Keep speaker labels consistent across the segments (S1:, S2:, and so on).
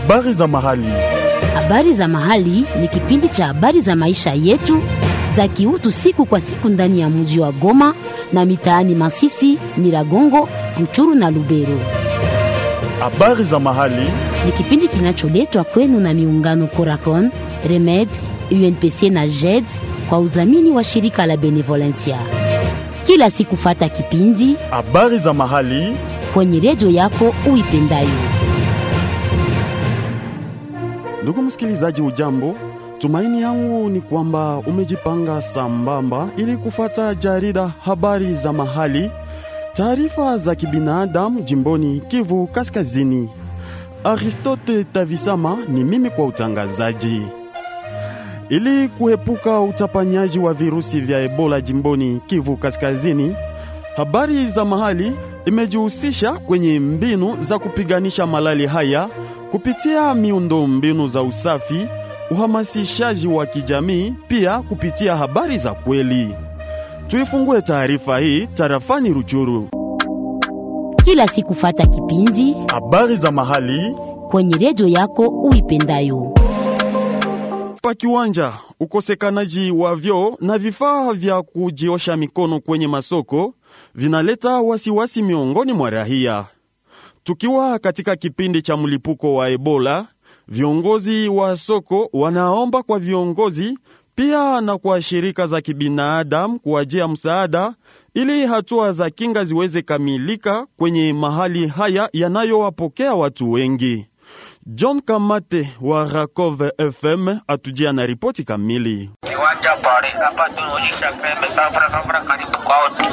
S1: Habari za mahali.
S2: Habari za mahali ni kipindi cha habari za maisha yetu za kiutu siku kwa siku ndani ya mji wa Goma na mitaani Masisi, Nyiragongo, Ruchuru na Lubero.
S1: Habari za mahali.
S2: Ni kipindi kinacholetwa kwenu na miungano Coracon, Remed, UNPC na JED kwa udhamini wa shirika la Benevolencia. Kila siku fata kipindi
S1: Habari za mahali.
S2: kwenye redio yako uipendayo.
S1: Ndugu msikilizaji, ujambo. Tumaini yangu ni kwamba umejipanga sambamba ili kufata jarida habari za mahali, taarifa za kibinadamu jimboni Kivu Kaskazini. Aristote Tavisama ni mimi kwa utangazaji. Ili kuepuka utapanyaji wa virusi vya Ebola jimboni Kivu Kaskazini, habari za mahali imejihusisha kwenye mbinu za kupiganisha malali haya kupitia miundo mbinu za usafi, uhamasishaji wa kijamii, pia kupitia habari za kweli. Tuifungue taarifa hii tarafani Ruchuru.
S2: Kila siku fata kipindi
S1: Habari za mahali
S2: kwenye redio yako uipendayo.
S1: pa kiwanja, ukosekanaji wa vyoo na vifaa vya kujiosha mikono kwenye masoko vinaleta wasiwasi miongoni mwa raia. Tukiwa katika kipindi cha mlipuko wa Ebola, viongozi wa soko wanaomba kwa viongozi pia na kwa shirika za kibinadamu kuwajia msaada ili hatua za kinga ziweze kamilika kwenye mahali haya yanayowapokea watu wengi. John Kamate wa Rakov FM atujia na ripoti kamili.
S3: Kiwanja pale hapa tunaonyesha pembe safra safra karibu kwa wote.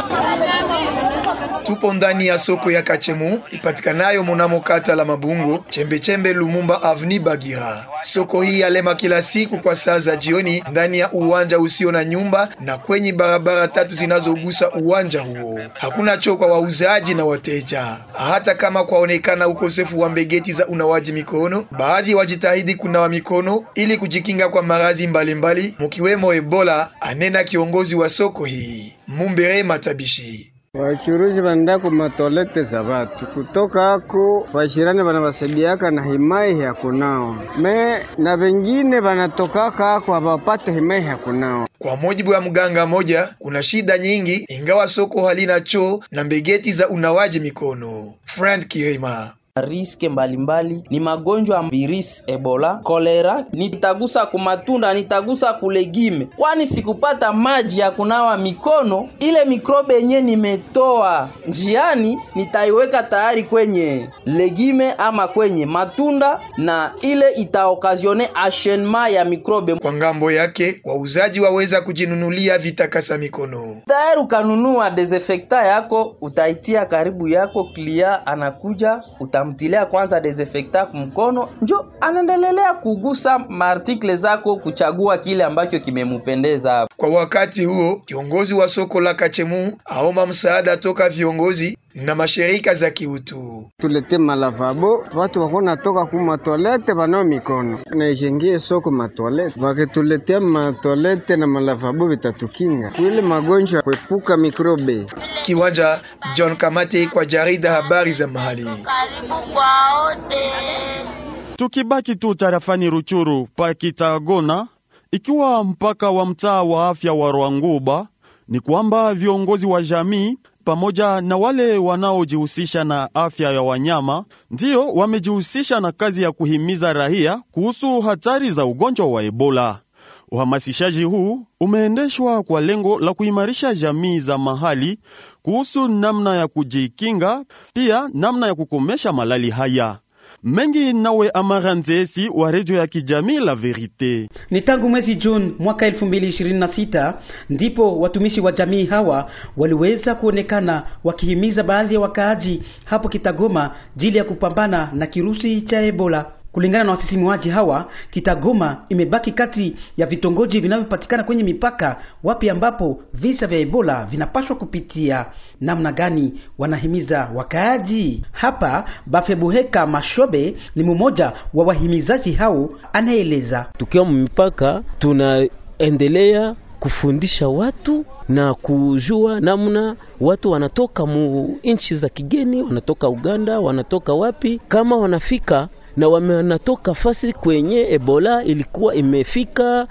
S4: Tupo ndani ya soko ya Kachemu ipatikanayo munamo kata la Mabungo, chembechembe Lumumba Avni Bagira. Soko hii yalema kila siku kwa saa za jioni ndani ya uwanja usio na nyumba na kwenye barabara tatu zinazogusa uwanja huo. Hakuna choo kwa wauzaji na wateja, hata kama kwaonekana ukosefu wa mbegeti za unawaji mikono. Baadhi wajitahidi kunawa mikono ili kujikinga kwa maradhi mbalimbali mukiwemo Ebola, anena kiongozi wa soko hii Mumbere Matabishi.
S5: Wachuruzi vanaenda ku matolete za vatu kutoka ako vashirani vanavasaidiaka na himai ya kunawa me na vengine vanatokaka ako havapate himai ya kunawa.
S4: Kwa mujibu wa mganga moja, kuna shida nyingi ingawa soko halina choo na mbegeti za unawaji mikono. Frank Kirima
S6: riske mbalimbali ni magonjwa ya virus Ebola, kolera. Nitagusa kumatunda, nitagusa kulegime, kwani sikupata maji ya kunawa mikono. Ile mikrobe yenye nimetoa njiani nitaiweka tayari kwenye legime ama kwenye matunda, na ile itaokazione ashenma ya mikrobe.
S4: Kwa ngambo yake, wauzaji waweza kujinunulia vitakasa mikono.
S6: Tayari ukanunua desinfecta yako, utaitia karibu yako, klia anakuja uta mtilia kwanza desinfectant kumkono, njo anaendelea kugusa maartikle zako, kuchagua kile ambacho kimemupendeza.
S4: Kwa wakati huo, kiongozi wa soko la Kachemu aomba msaada toka viongozi na mashirika za kiutu.
S5: Tulete malavabo watu wako natoka ku matolete vanao mikono naishengie soko matolete, vakituletea matolete na malavabo vitatukinga kuile magonjwa kuepuka mikrobe.
S4: Kiwanja John Kamate kwa jarida habari za mahali.
S1: Tukibaki tu tarafani Ruchuru pa Kitagona, ikiwa mpaka wa mtaa wa afya wa Rwanguba, ni kwamba viongozi wa jamii pamoja na wale wanaojihusisha na afya ya wanyama ndiyo wamejihusisha na kazi ya kuhimiza raia kuhusu hatari za ugonjwa wa Ebola. Uhamasishaji huu umeendeshwa kwa lengo la kuimarisha jamii za mahali kuhusu namna ya kujikinga, pia namna ya kukomesha malali haya. Mengi nawe Amara Nzesi wa redio ya kijamii La Verite.
S7: Ni tangu mwezi Juni mwaka 2026 ndipo watumishi wa jamii hawa waliweza kuonekana wakihimiza baadhi ya wakaaji hapo Kitagoma jili ya kupambana na kirusi cha Ebola. Kulingana na wasisimuaji hawa, Kitagoma imebaki kati ya vitongoji vinavyopatikana kwenye mipaka wapi ambapo visa vya Ebola vinapaswa kupitia. Namna gani wanahimiza wakaaji? Hapa Bafebuheka Mashobe ni mmoja wa wahimizaji hao, anaeleza.
S8: Tukiwa mipaka tunaendelea kufundisha watu na kujua namna watu wanatoka mu nchi za kigeni, wanatoka Uganda, wanatoka wapi, kama wanafika na wamenatoka fasi kwenye Ebola ilikuwa imefika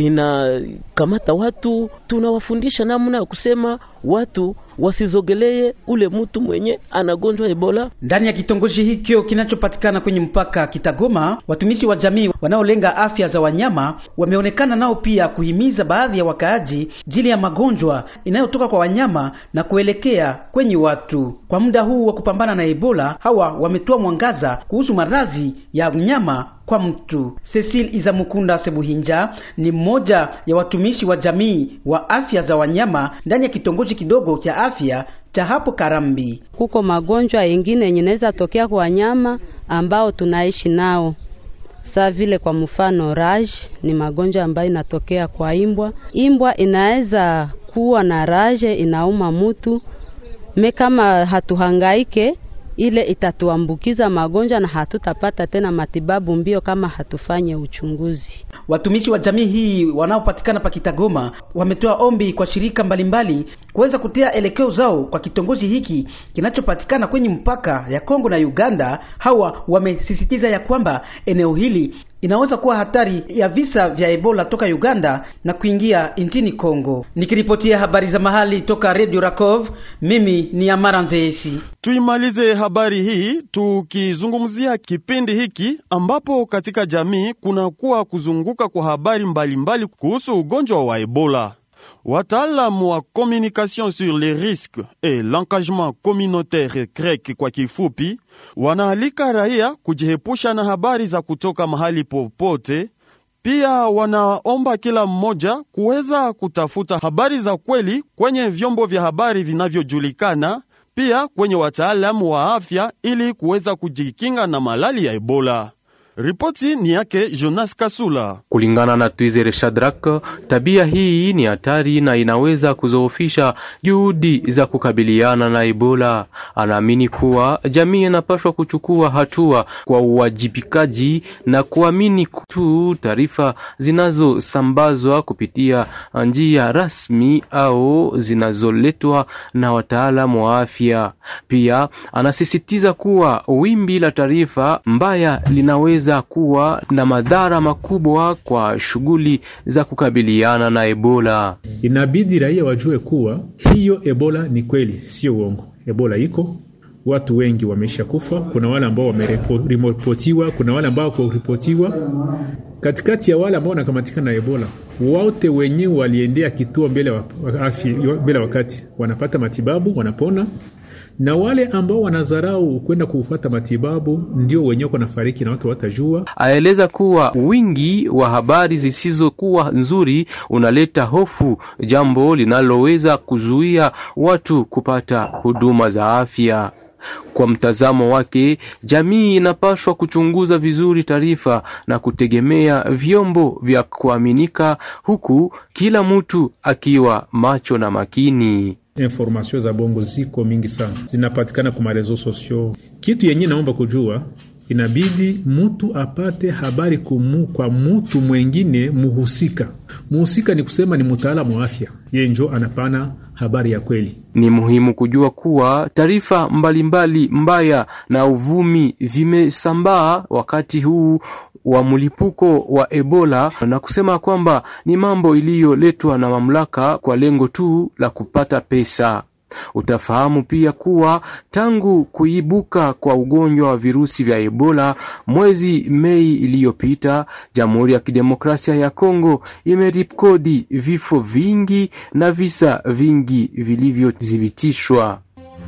S8: inakamata watu. Tunawafundisha namna ya kusema watu wasizogelee ule mtu mwenye anagonjwa Ebola.
S7: Ndani ya kitongoji hikyo kinachopatikana kwenye mpaka Kitagoma, watumishi wa jamii wanaolenga afya za wanyama wameonekana nao pia kuhimiza baadhi ya wakaaji jili ya magonjwa inayotoka kwa wanyama na kuelekea kwenye watu. Kwa muda huu wa kupambana na Ebola, hawa wametoa mwangaza kuhusu maradhi ya mnyama kwa mtu. Cecil Izamukunda Sebuhinja ni mmoja ya watumishi wa jamii wa afya za wanyama ndani ya kitongoji kidogo cha afya cha hapo Karambi.
S9: Kuko magonjwa yengine yenye inaweza tokea kwa wanyama ambao tunaishi nao saa vile kwa mfano raj ni magonjwa ambayo inatokea kwa imbwa. Imbwa inaweza kuwa na raje inauma mutu me, kama hatuhangaike ile itatuambukiza magonjwa na hatutapata tena matibabu mbio kama hatufanye uchunguzi.
S7: Watumishi wa jamii hii wanaopatikana pa Kitagoma wametoa ombi kwa shirika mbalimbali kuweza kutia elekeo zao kwa kitongoji hiki kinachopatikana kwenye mpaka ya Kongo na Uganda. Hawa wamesisitiza ya kwamba eneo hili inaweza kuwa hatari ya visa vya Ebola toka Uganda na kuingia nchini Kongo. Nikiripotia habari za mahali toka Radio Rakov, mimi ni Amara Nzeesi.
S1: Tuimalize habari hii tukizungumzia kipindi hiki ambapo katika jamii kunakuwa kuzunguka kwa habari mbalimbali kuhusu ugonjwa wa Ebola. Wataalamu wa communication sur les risques et l'engagement communautaire CREC kwa kifupi, wanaalika raia kujihepusha na habari za kutoka mahali popote. Pia wanaomba kila mmoja kuweza kutafuta habari za kweli kwenye vyombo vya habari vinavyojulikana, pia kwenye wataalamu wa afya ili kuweza kujikinga na malali ya Ebola. Ripoti ni yake Jonas Kasula.
S10: Kulingana na Twizere Shadrack, tabia hii ni hatari na inaweza kuzoofisha juhudi za kukabiliana na Ebola. Anaamini kuwa jamii inapaswa kuchukua hatua kwa uwajibikaji na kuamini tu taarifa zinazosambazwa kupitia njia rasmi au zinazoletwa na wataalamu wa afya. Pia anasisitiza kuwa wimbi la taarifa mbaya linaweza za kuwa na madhara makubwa kwa shughuli za kukabiliana na Ebola.
S11: Inabidi raia wajue kuwa hiyo Ebola ni kweli, sio uongo. Ebola iko, watu wengi wameisha kufa. Kuna wale ambao wameripotiwa, kuna wale ambao kuripotiwa. Katikati ya wale ambao wanakamatika na Ebola, wote wenyewe waliendea kituo mbele wa afya, mbele wakati wanapata matibabu, wanapona na wale ambao wanadharau kwenda kufuata matibabu ndio wenyewe wanafariki na watu watajua.
S10: Aeleza kuwa wingi wa habari zisizokuwa nzuri unaleta hofu, jambo linaloweza kuzuia watu kupata huduma za afya. Kwa mtazamo wake, jamii inapaswa kuchunguza vizuri taarifa na kutegemea vyombo vya kuaminika, huku kila mtu akiwa macho na makini.
S11: Informasio za bongo ziko mingi sana, zinapatikana kwa marezo sosio. Kitu yenye naomba kujua, inabidi mtu apate habari kumu, kwa mtu mwengine muhusika. Muhusika ni kusema ni mtaalamu wa afya, yeye njo anapana habari ya kweli.
S10: Ni muhimu kujua kuwa taarifa mbalimbali mbaya na uvumi vimesambaa wakati huu wa mlipuko wa Ebola na kusema kwamba ni mambo iliyoletwa na mamlaka kwa lengo tu la kupata pesa. Utafahamu pia kuwa tangu kuibuka kwa ugonjwa wa virusi vya Ebola mwezi Mei iliyopita, Jamhuri ya Kidemokrasia ya Kongo imeripkodi vifo vingi na visa vingi vilivyothibitishwa.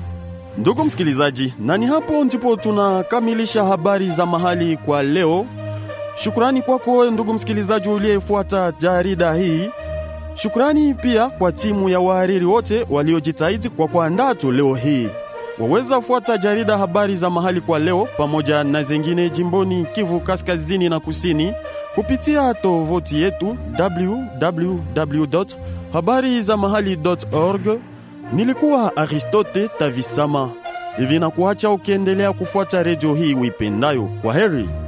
S1: Ndugu msikilizaji, na ni hapo ndipo tunakamilisha habari za mahali kwa leo. Shukrani kwako ndugu msikilizaji uliyefuata jarida hii. Shukrani pia kwa timu ya wahariri wote waliojitahidi kwa kuandaa tu leo hii. Waweza fuata jarida habari za mahali kwa leo pamoja na zingine jimboni Kivu kaskazini na kusini kupitia tovuti yetu www.habarizamahali.org. Nilikuwa Aristote Tavisama. Hivi na kuacha ukiendelea kufuata redio hii uipendayo. Kwa heri.